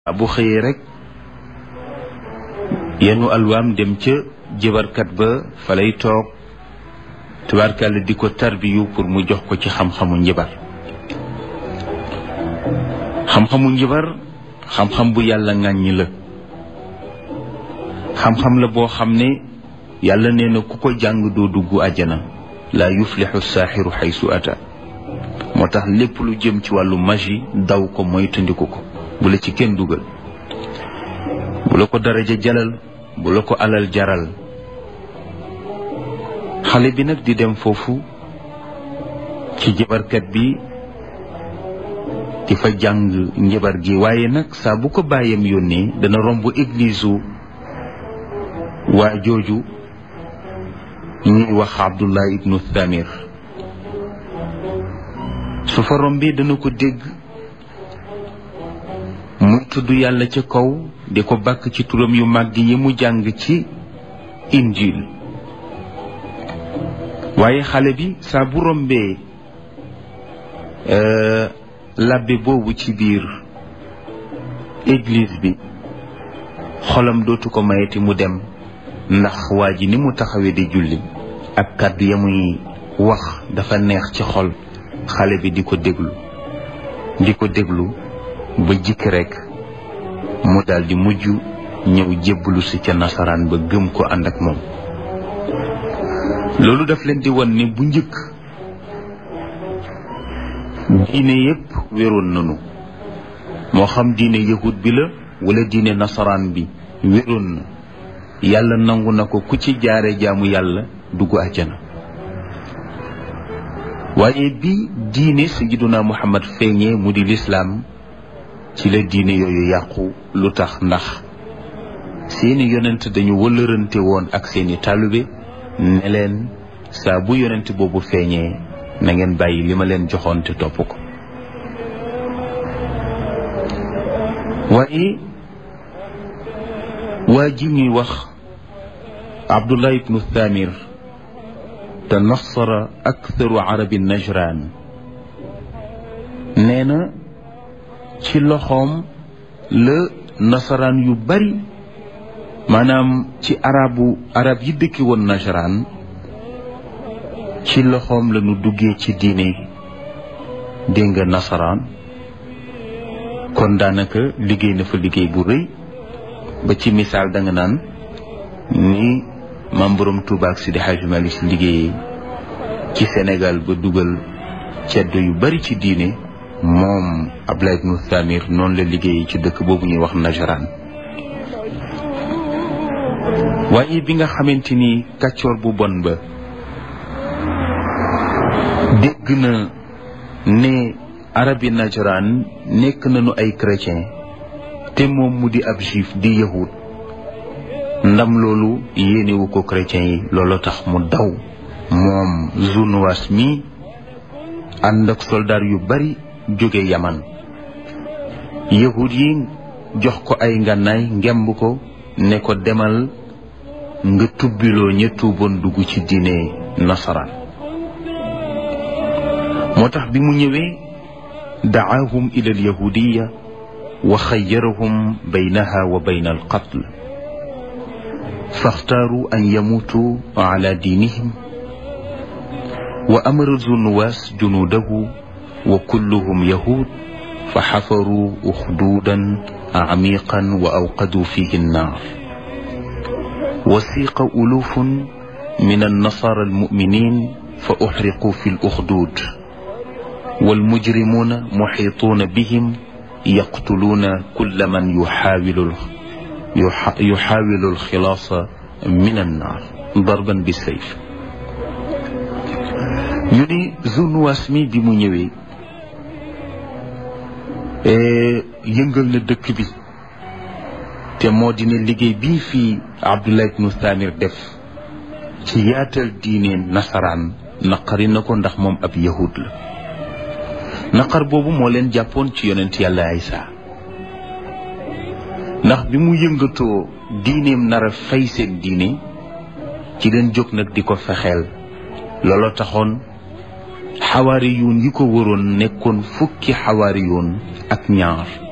bu xëyee rek yenu alwaam dem ca jëbarkat ba fa lay toog tubaarkàlla di ko tarbiyu pour mu jox ko ci xam-xamu njibar xam-xamu njibar xam-xam bu yàlla ŋàññi la xam-xam la boo xam ne yàlla nee na ku ko jàng doo dugg àjjana laa yuflixu saaxiru xaysu ata moo tax lépp lu jëm ci wàllu magie daw ko moytandiku ko bu la ci kenn dugal bu la ko daraja jalal bu la ko alal jaral xale bi nag di dem foofu ci jabarkat bi di fa jàng njabar gi waaye nag saa bu ko bàyyam yónnee dana romb église u waa jooju ñuy wax Abdullah ibnu Thamir su fa rombee dana ko dégg muy tudd yàlla ca kaw di ko bàkk ci turam yu màgg yi mu jàng ci injil waaye xale bi saa bu rombee labbe boobu ci biir église bi xolam dootu ko mayeti mu dem ndax waa ji ni mu taxawee di julli ak kàddu ya muy wax dafa neex ci xol xale bi di ko déglu di ko déglu ba jikk rekk mu daldi mujj ñëw jébbalu si ca nasaraan ba gëm ko ànd ak moom loolu daf leen di won ni bu njëkk diine yépp wéroon nanu moo xam diine yahud bi la wala diine nasaraan bi wéroon na yàlla nangu na ko ku ci jaare jaamu yàlla dugg àjjana waaye bi diine sayyiduna muhammad feeñee mu di lislaam ci la diine yooyu yàqu lu tax ndax seeni yonent dañu wëllërante woon ak seeni taalibe ne leen saa bu yonent boobu feeñee na ngeen bàyyi li ma leen joxoon te topp ko waaye waa ji ñuy wax abdullah ibnu thamir te nasara aktharu arabi najran nee na ci loxoom la nasaraan yu bari maanaam ci arabu arab yi dëkki woon najran ci loxoom la ñu duggee ci diine dégg nga nasaraan kon daanaka liggéey na fa liggéey bu rëy ba ci misaal da nga naan ni maam borom Tuuba ak Sidi Hajji Malik Si liggéeyee ci Sénégal ba dugal ceddo yu bari ci diine moom Abdullah ibnu Thamir noonu la liggéeyee ci dëkk boobu ñuy wax Najran waaye bi nga xamante ni kàccoor bu bon ba dégg na ne arabi Najran nekk nañu ay chrétien te moom mu di ab juif di yahud ndam loolu yéenewu ko chrétien yi loolu tax mu daw moom Zunuwas mi ànd ak soldaar yu bari jóge yaman yahud yi jox ko ay ngànnaay ngemb ko ne ko demal nga tubbiloo ña tuuboon dugg ci diine nasaraan moo tax bi mu ñëwee dacaahum ila alyahudiya wa xayyarahum baynaha wa bayna alqatl faxtaaru an yamuutu ala diinihim wa amara zunuwaas junuudahu wa kulluhum yahud fa xafaruu uxduudan camiqan wa awqaduu fihi annaar wasiqa ulufun min annasaara almuminin fa uxriquu fi luxduud walmujrimuuna muxiituuna bihim yaqtuluuna kulla man yuxaawilu yuxaawilu alxilaasa min annaar darban bi sayf ñu ni Zunuwaas mi bi mu ñëwee yëngal na dëkk bi te moo dina liggéey bii fii Abdullah ibnu Thamir def ci yaatal diine nasaraan naqari na ko ndax moom ab yahud la naqar boobu moo leen jàppoon ci yonent yàlla Isa ndax bi mu yëngatoo diineem nar a fay seen diine ci leen jóg nag di ko fexeel looloo taxoon xawaari yoon yi ko waroon nekkoon fukki xawaari yoon ak ñaar